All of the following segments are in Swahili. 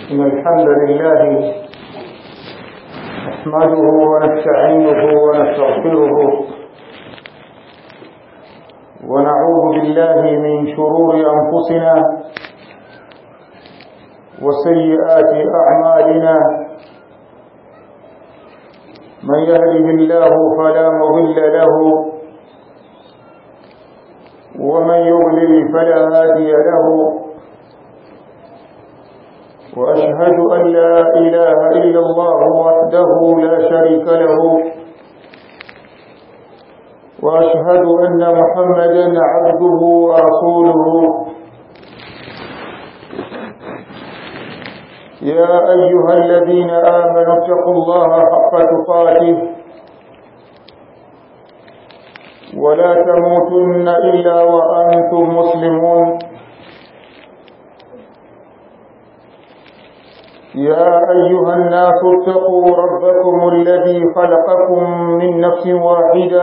إن الحمد لله نحمده ونستعينه ونستغفره ونعوذ بالله من شرور أنفسنا وسيئات أعمالنا من يهده الله فلا مضل له ومن يضلل فلا هادي له وأشهد أن لا إله إلا الله وحده لا شريك له وأشهد أن محمدا عبده ورسوله يا أيها الذين آمنوا اتقوا الله حق تقاته ولا تموتن إلا وأنتم مسلمون يا أيها الناس اتقوا ربكم الذي خلقكم من نفس واحدة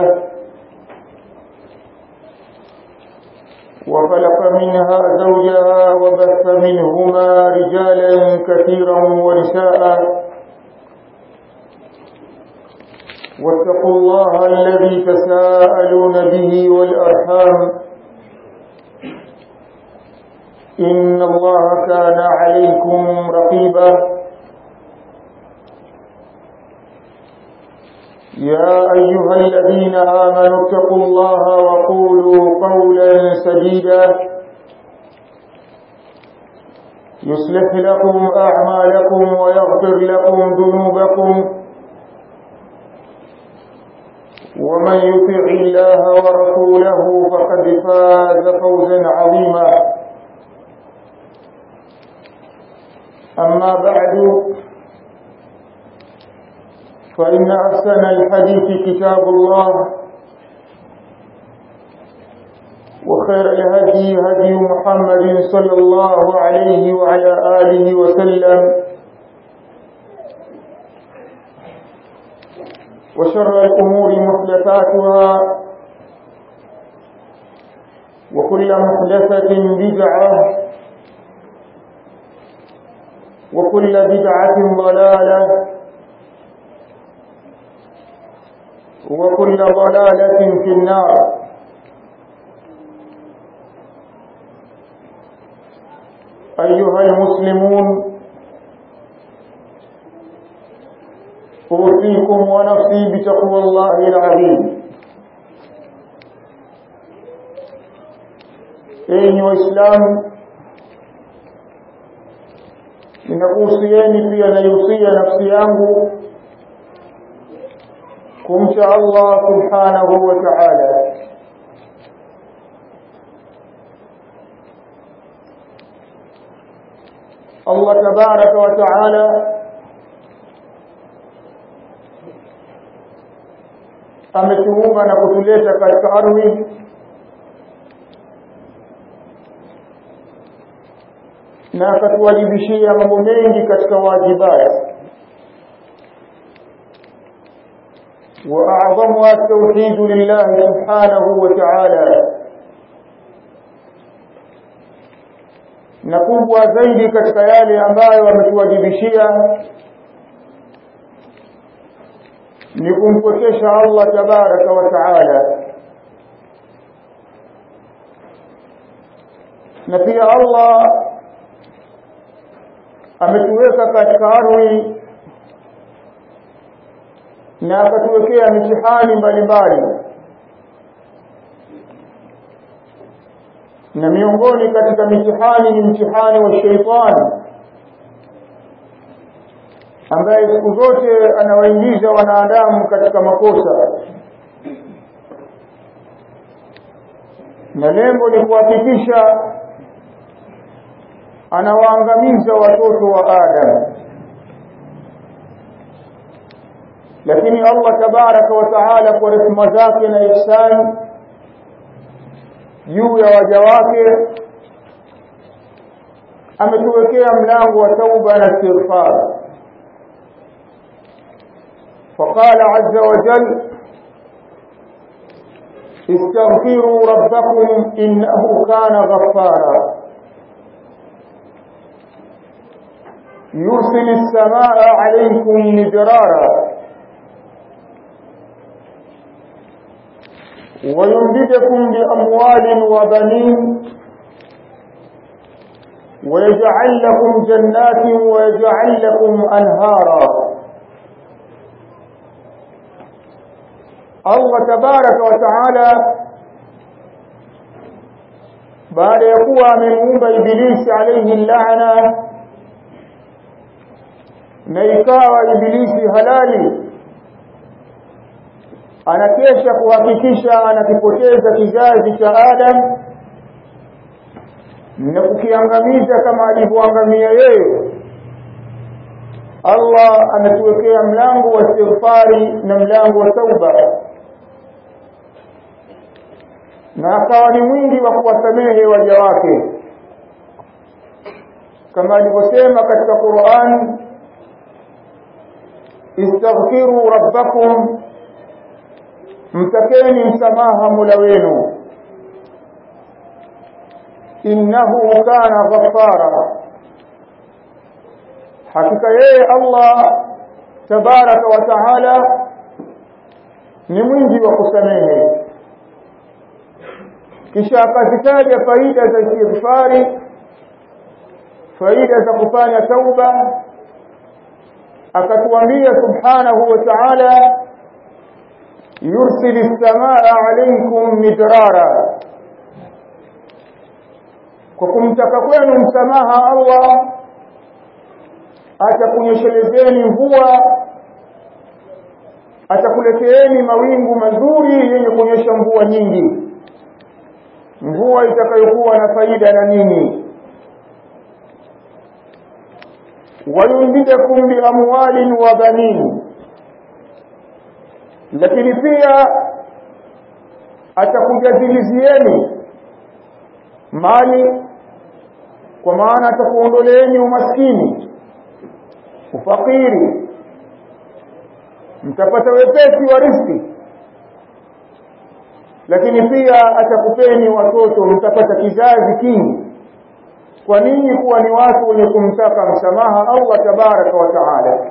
وخلق منها زوجها وبث منهما رجالا كثيرا ونساء واتقوا الله الذي تساءلون به والأرحام إن الله كان عليكم رقيبا يا أيها الذين آمنوا اتقوا الله وقولوا قولا سديدا يصلح لكم أعمالكم ويغفر لكم ذنوبكم ومن يطع الله ورسوله فقد فاز فوزا عظيما أما بعد فإن أحسن الحديث كتاب الله وخير الهدي هدي محمد صلى الله عليه وعلى آله وسلم وشر الأمور محدثاتها وكل محدثة بدعة وكل بدعة ضلالة وكل ضلالة في النار أيها المسلمون أوصيكم ونفسي بتقوى الله العظيم أيها الإسلام ninakuhusieni pia naihusia nafsi yangu kumcha Allah subhanahu wa ta'ala Allah tabaraka wa ta'ala ametuumba na kutuleta katika ardhi na akatuwajibishia mambo mengi katika wajibati واعظمها التوحيد لله سبحانه وتعالى na kubwa zaidi katika yale ambayo ametuwajibishia ni kumpwekesha Allah tabaraka wa taala na pia Allah ametuweka katika ardhi na akatuwekea mitihani mbalimbali na miongoni katika mitihani ni mtihani wa sheitani ambaye siku zote anawaingiza wanadamu katika makosa na lengo ni kuhakikisha anawaangamiza watoto wa Adam lakini Allah tabaraka wa taala kwa rehema zake na ihsani juu ya waja wake ametuwekea mlango wa tauba na istighfar فقال عز وجل استغفروا ربكم إنه كان غفارا يرسل السماء عليكم مدرارا ويمددكم بأموال وبنين ويجعل لكم جنات ويجعل لكم أنهارا الله تبارك وتعالى baada ya kuwa amemuumba ibilisi alayhi laana na ikawa ibilisi halali anakesha kuhakikisha anakipoteza kizazi cha Adam na kukiangamiza kama alivyoangamia yeye Allah ametuwekea mlango wa istighfari na mlango wa tauba na akawa ni mwingi wa kuwasamehe waja wake kama alivyosema katika Qur'an istaghfiru rabbakum mtakeni msamaha Mola wenu innahu kana ghaffara hakika yeye Allah tabaraka wa taala ni mwingi wa kusamehe kisha akazitaja faida za istighfari faida za kufanya tauba akatuambia subhanahu wa ta'ala yursil as-samaa alaykum midrara kwa kumtaka kwenu msamaha Allah atakunyeshelezeni mvua atakuleteeni mawingu mazuri yenye kunyesha mvua nyingi mvua itakayokuwa na faida na nini wayumdidakum biamwalin wa banin lakini pia atakujazilizieni mali kwa maana atakuondoleeni umaskini ufakiri mtapata wepesi wa riziki lakini pia atakupeni watoto mtapata kizazi kingi kwa nini kuwa ni watu wenye kumtaka msamaha Allah tabaraka wa taala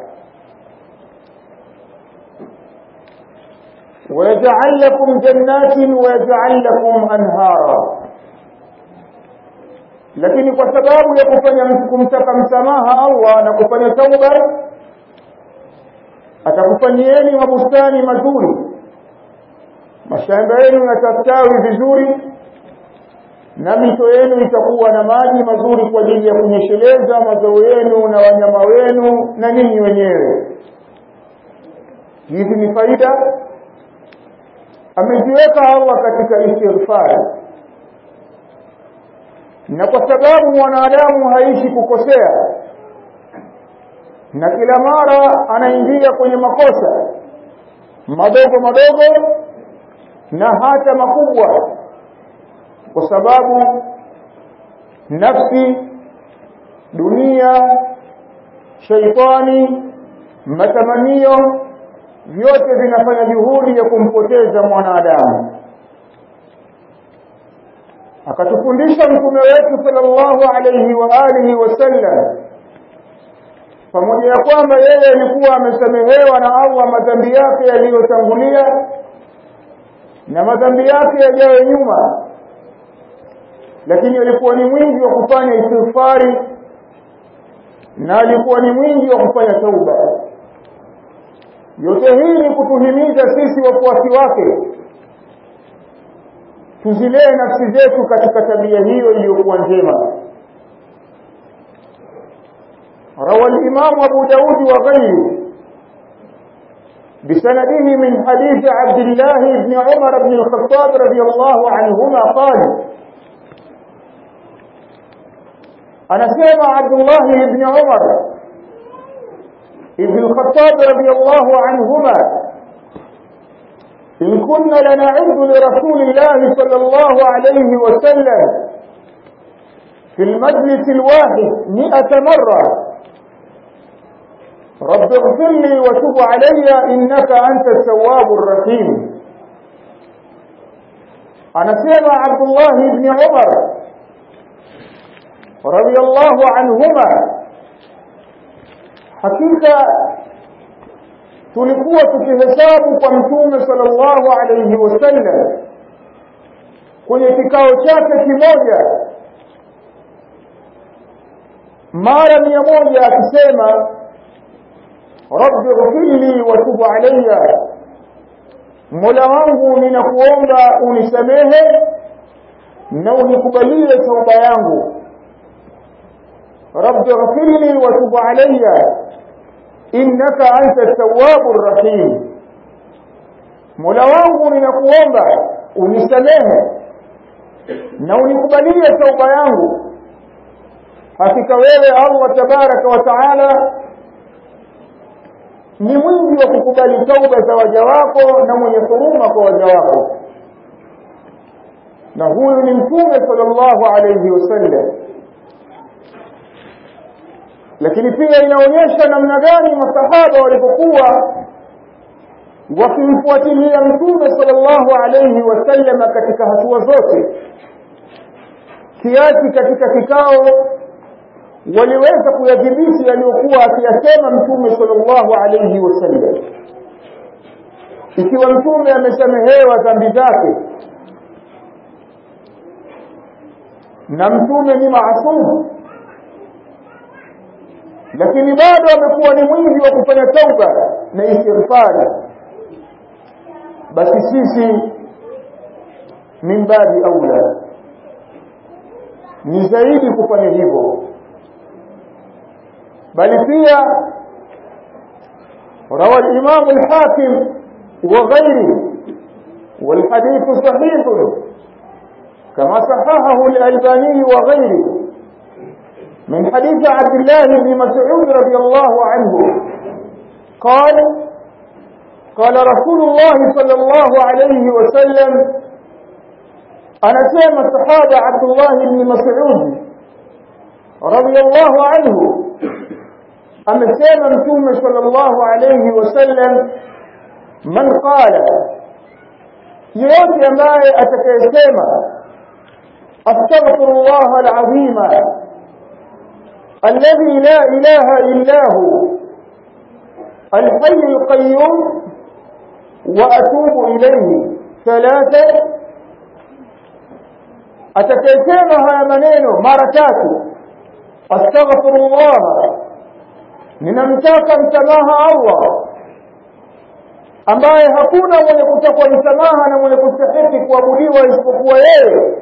ويجعل لكم جنات ويجعل لكم أنهارا lakini kwa sababu ya kufanya kumtaka msamaha Allah na kufanya tauba atakufanyieni mabustani mazuri mashamba yenu yatastawi vizuri na mito yenu itakuwa na maji mazuri kwa ajili ya kunyesheleza mazao yenu na wanyama wenu na ninyi wenyewe hizi ni faida ameziweka Allah katika istighfar na kwa sababu mwanadamu haishi kukosea na kila mara anaingia kwenye makosa madogo madogo na hata makubwa kwa sababu nafsi dunia shaitani matamanio vyote vinafanya juhudi ya kumpoteza mwanadamu akatufundisha mtume wetu sallallahu alayhi wa alihi wasallam pamoja ya kwamba yeye alikuwa amesamehewa na Allah madhambi yake yaliyotangulia na madhambi yake yajayo nyuma lakini alikuwa ni mwingi wa kufanya istighfari na alikuwa ni mwingi wa kufanya tauba yote hii ni kutuhimiza sisi wafuasi wake tuzilee nafsi zetu katika tabia hiyo iliyokuwa njema روى الإمام أبو داود وغيره بسنده من حديث عبد الله بن عمر بن الخطاب رضي الله عنهما قال أنا سمع عبد الله بن عمر ابن الخطاب رضي الله عنهما إن كنا لنعد لرسول الله صلى الله عليه وسلم في المجلس الواحد مئة مرة رب اغفر لي وتب علي إنك أنت التواب الرحيم أنا سمع عبد الله بن عمر رضي الله عنهما hakika tulikuwa tukihesabu kwa mtume sallallahu alayhi wasallam kwenye kikao chake kimoja mara mia moja akisema rabbi ghfirli wa tub alayya mola wangu ninakuomba unisamehe na unikubalie tauba yangu rabbi ghfirli wa tub alayya innaka anta tawwabur rahim mola wangu ninakuomba unisamehe na unikubalie tauba yangu hakika wewe Allah tabaraka wa taala ni mwingi wa kukubali tauba za waja wako na mwenye huruma kwa waja wako na huyu ni mtume sallallahu alayhi wasallam lakini pia inaonyesha namna gani masahaba walipokuwa wakimfuatilia mtume sallallahu alayhi wasallam katika hatua zote kiasi katika kikao waliweza kuyadhibiti yaliyokuwa akiyasema mtume sallallahu alayhi wasallam ikiwa mtume amesamehewa dhambi zake na mtume ni maasumu lakini bado amekuwa ni mwingi wa kufanya tauba na istighfari basi sisi min babi aula ni zaidi kufanya hivyo bali pia روى الإمام الحاكم وغيره والحديث صحيح كما صححه الألباني وغيره من حديث عبد الله بن مسعود رضي الله عنه قال قال رسول الله صلى الله عليه وسلم أنا سيما الصحابة عبد الله بن مسعود رضي الله عنه amesema mtume sallallahu alayhi wasallam man qala yeyote ambaye atakayesema astaghfirullah alazim alladhi la ilaha illa hu الحي القيوم وأتوب إليه ثلاثة أتكيسema haya maneno mara tatu astaghfirullah ninamtaka msamaha Allah ambaye hakuna mwenye kutakwa msamaha na mwenye kustahiki kuabudiwa isipokuwa yeye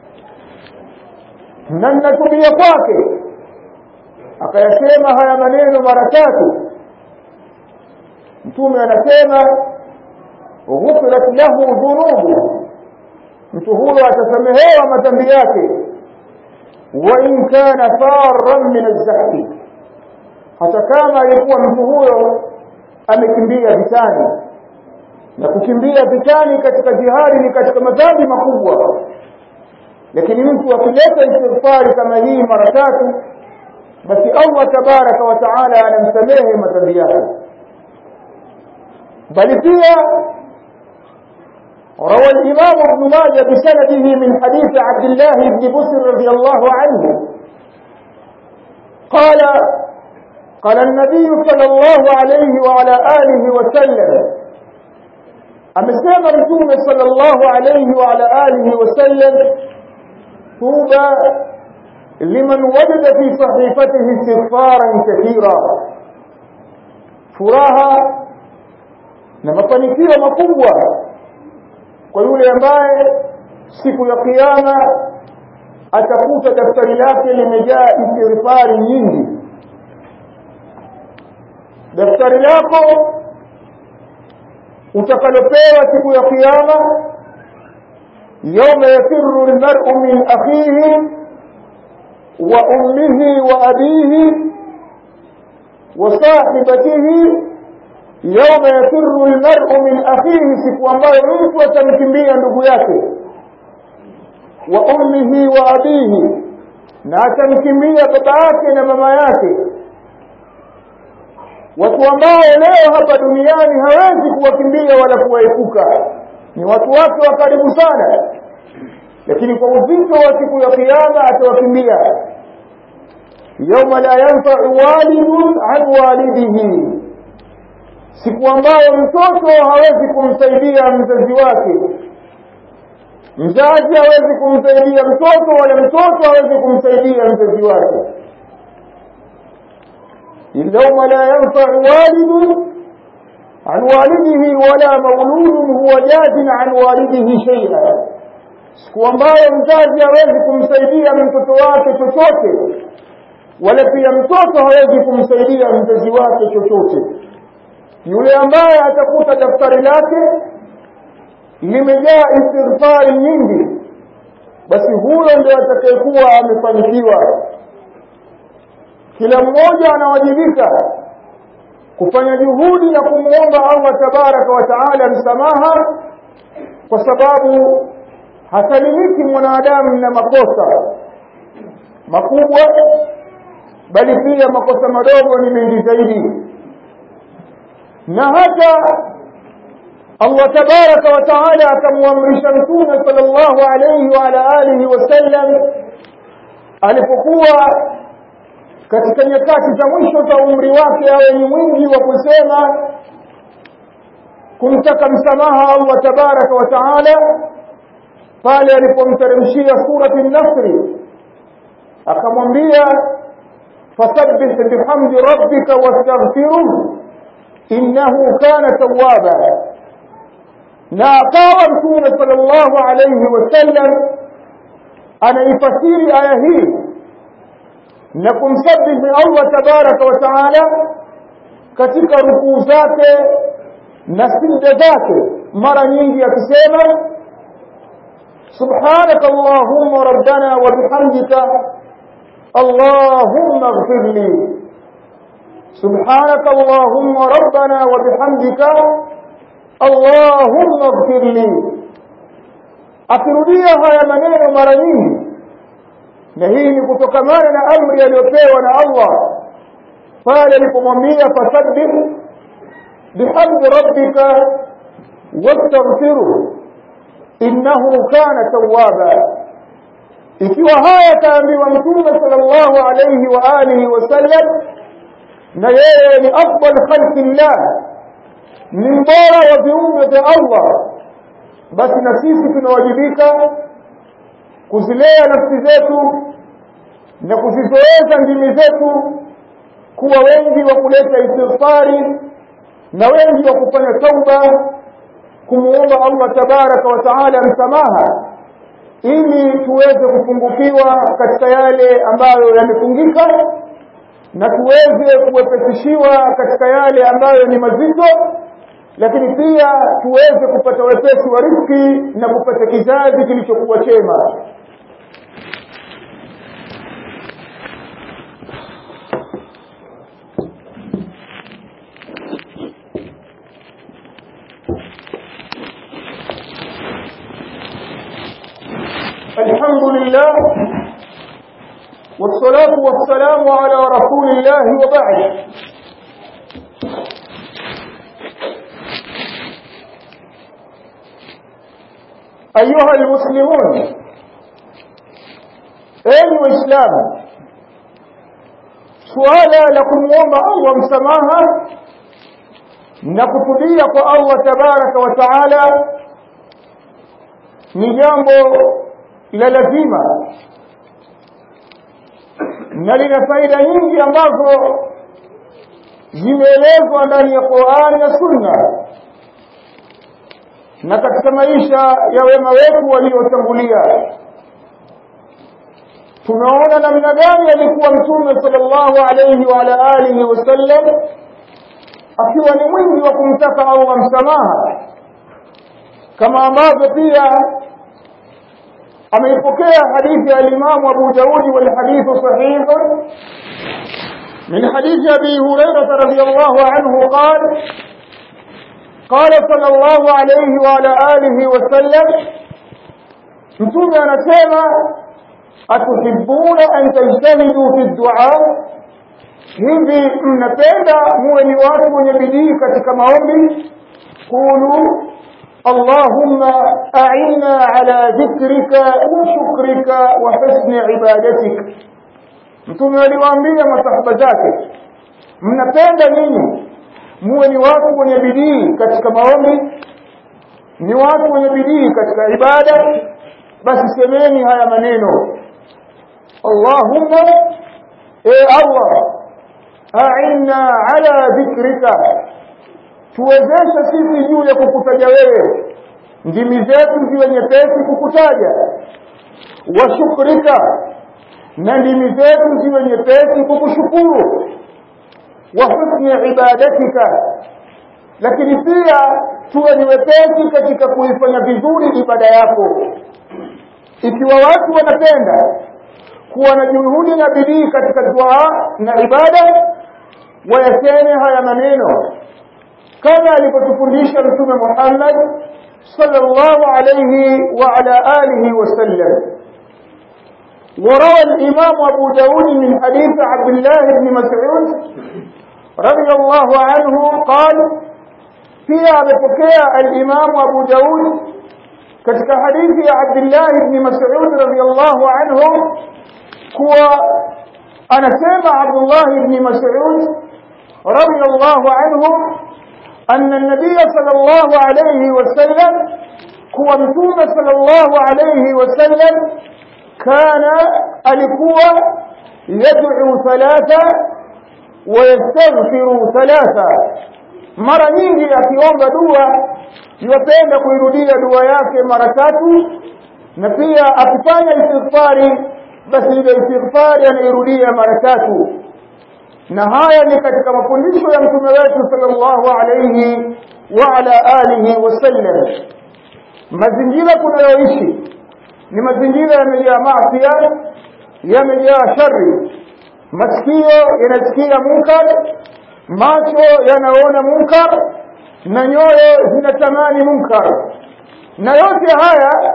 na ninatubia kwake akayasema haya maneno mara tatu mtume anasema ghufirat lahu dhunubu mtu huyo atasamehewa madhambi yake wa in kana farran min az-zahfi hata kama alikuwa mtu huyo amekimbia vitani na kukimbia vitani katika jihadi ni katika madhambi makubwa lakini mtu akileta istighfari kama hii mara tatu basi Allah tabaraka wa taala anamsamehe madhambi yake bali pia روى الإمام ابن ماجه بسنده من حديث عبد الله بن بسر رضي الله عنه قال قال النبي صلى الله عليه وعلى آله وسلم أمسام رسول صلى الله عليه وعلى آله وسلم طوبى لمن وجد في صحيفته استغفارا كثيرا furaha na mafanikio makubwa kwa yule ambaye siku ya kiyama atakuta daftari lake limejaa istighfari nyingi daftari lako utakalopewa siku ya kiyama يوم يفر المرء من أخيه وأمه وأبيه وصاحبته يوم يفر المرء من أخيه siku ambayo mtu atamkimbia ndugu yake wa ummihi wa abihi na atamkimbia baba yake na mama yake watu ambao leo hapa duniani hawezi kuwakimbia wala kuwaepuka ni watu wake wa karibu sana lakini kwa uzito wa siku ya kiyama atawakimbia yauma la yanfau walidun an walidihi siku ambayo mtoto hawezi kumsaidia mzazi wake mzazi hawezi kumsaidia mtoto wala mtoto hawezi kumsaidia mzazi wake yauma la yanfau walidun عن والده ولا مولود هو جاز عن والده شيئا siku ambayo mzazi hawezi kumsaidia mtoto wake chochote wala pia mtoto hawezi kumsaidia mzazi wake chochote yule ambaye atakuta daftari lake limejaa istighfari nyingi basi huyo ndio atakayekuwa amefanikiwa kila mmoja anawajibika kufanya juhudi na kumwomba Allah tabaraka wa taala msamaha kwa sababu hasalimiki mwanadamu na makosa makubwa bali pia makosa madogo ni mengi zaidi na hata Allah tabaraka wa taala akamwamrisha mtume sallallahu alayhi wa ala alihi wasallam alipokuwa katika nyakati za mwisho za umri wake awe ni mwingi wa kusema kumtaka msamaha Allah tabaraka wa taala pale alipomteremshia surati an-nasr akamwambia fasabbih bihamdi rabbika wastaghfiruh innahu kana tawwaba na akawa mtume sallallahu alayhi wasallam anaifasiri aya hii na kumsabihi Allah tabaraka wa taala katika rukuu zake na sijda zake mara nyingi akisema subhanaka allahumma rabbana wa bihamdika allahumma ighfir li subhanaka allahumma rabbana wa bihamdika allahumma ighfir li akirudia haya maneno mara nyingi na hii ni kutokamana na amri aliyopewa na Allah pale alipomwambia fasabbih bihamdi rabbika wastaghfiruh innahu kana tawwaba ikiwa haya kaambiwa mtume sallallahu alayhi wa alihi wasallam na yeye ni afdal khalqillah ni mbora wa viumbe vya Allah basi na sisi tunawajibika kuzilea nafsi zetu na kuzizoeza ndimi zetu kuwa wengi wa kuleta istighfari na wengi wa kufanya tauba kumuomba Allah tabaraka wa taala msamaha ili tuweze kufungukiwa katika yale ambayo yamefungika na tuweze kuwepesishiwa katika yale ambayo ni mazito lakini pia tuweze kupata wepesi wa riziki na kupata kizazi kilichokuwa chema الحمد لله والصلاة والسلام على رسول الله وبعد أيها المسلمون أين الإسلام سؤالا لكم وما الله مسماها نكتبية الله تبارك وتعالى نجامbo la lazima na lina faida nyingi ambazo zimeelezwa ndani ya Qur'ani na Sunna na katika maisha ya wema wetu waliotangulia tumeona namna gani alikuwa mtume sallallahu alayhi wa ala alihi wasallam akiwa ni mwingi wa kumtaka Allah msamaha kama ambavyo pia ameipokea hadithi ya Imam Abu Daud wal hadith sahih من حديث أبي هريرة رضي الله عنه قال قال صلى الله عليه وعلى آله وسلم mtume anasema atuhibbuna an tajtahidu fi du'a hivi mnapenda muwe ni watu wenye bidii katika maombi qulu اللهم أعنا على ذكرك وشكرك وحسن عبادتك mtume aliwaambia masahaba zake mnapenda ninyi muwe ni watu wenye bidii katika maombi ni watu wenye bidii katika ibada basi semeni haya maneno Allahumma e Allah a'inna ala dhikrika tuwezeshe sisi juu ya kukutaja wewe ndimi zetu ziwe nyepesi kukutaja wa shukrika na ndimi zetu ziwe nyepesi kukushukuru wa husni ibadatika lakini pia tuwe ni wepesi katika kuifanya vizuri ibada yako ikiwa watu wanapenda kuwa na juhudi na bidii katika dua na ibada wayaseme haya maneno kama alivyotufundisha mtume Muhammad sallallahu alayhi wa ala alihi wasallam وروى الإمام أبو داود من حديث عبد الله بن مسعود رضي الله عنه قال فيها بفكية الإمام أبو داود katika hadithi ya Abdullah ibn Mas'ud radhiyallahu anhu kuwa anasema Abdullah ibn Mas'ud radhiyallahu anhu anna an-nabiy sallallahu alayhi wasallam kuwa mtume sallallahu alayhi wasallam kana alikuwa yad'u thalatha wa yastaghfiru thalatha mara nyingi akiomba dua yupenda kuirudia dua yake mara tatu na pia akifanya istighfari basi ile istighfari anairudia mara tatu na haya ni katika mafundisho ya mtume wetu sallallahu alayhi wa ala alihi wasallam mazingira tunayoishi ni mazingira yamejaa maasi yamejaa shari masikio yanasikia munkar macho yanaona munkar na nyoyo zinatamani munkar na yote haya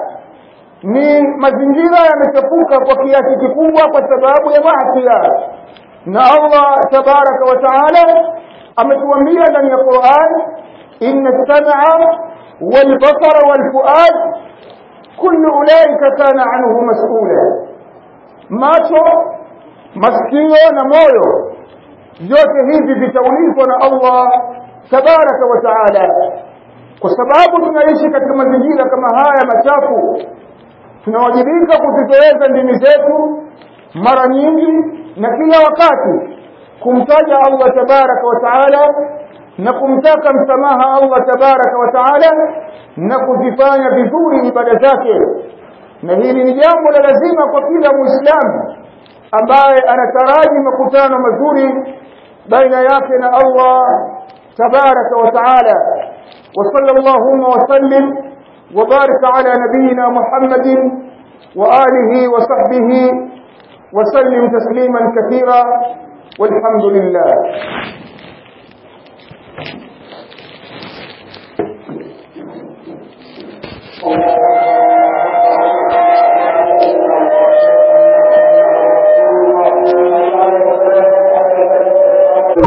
ni mazingira yamechafuka kwa kiasi kikubwa kwa sababu ya maasi na Allah tabaraka wa taala ametuambia ndani ya Qur'an inna as-sam'a wal basara wal fuad kullu ulaika kana anhu mas'ula macho masikio na moyo vyote hivi vitaulizwa na Allah tabaraka wa taala kwa sababu tunaishi katika mazingira kama haya machafu tunawajibika kuzitoweza ndimi zetu mara nyingi na kila wakati kumtaja Allah tabaraka wa taala na kumtaka msamaha Allah tabaraka wa taala na kuzifanya vizuri ibada zake na hili ni jambo la lazima kwa kila muislamu ambaye anataraji makutano mazuri baina yake na Allah tabaraka wa taala وصلى اللهم وسلم وبارك على نبينا محمد وآله وصحبه وسلم تسليما كثيرا والحمد لله Allah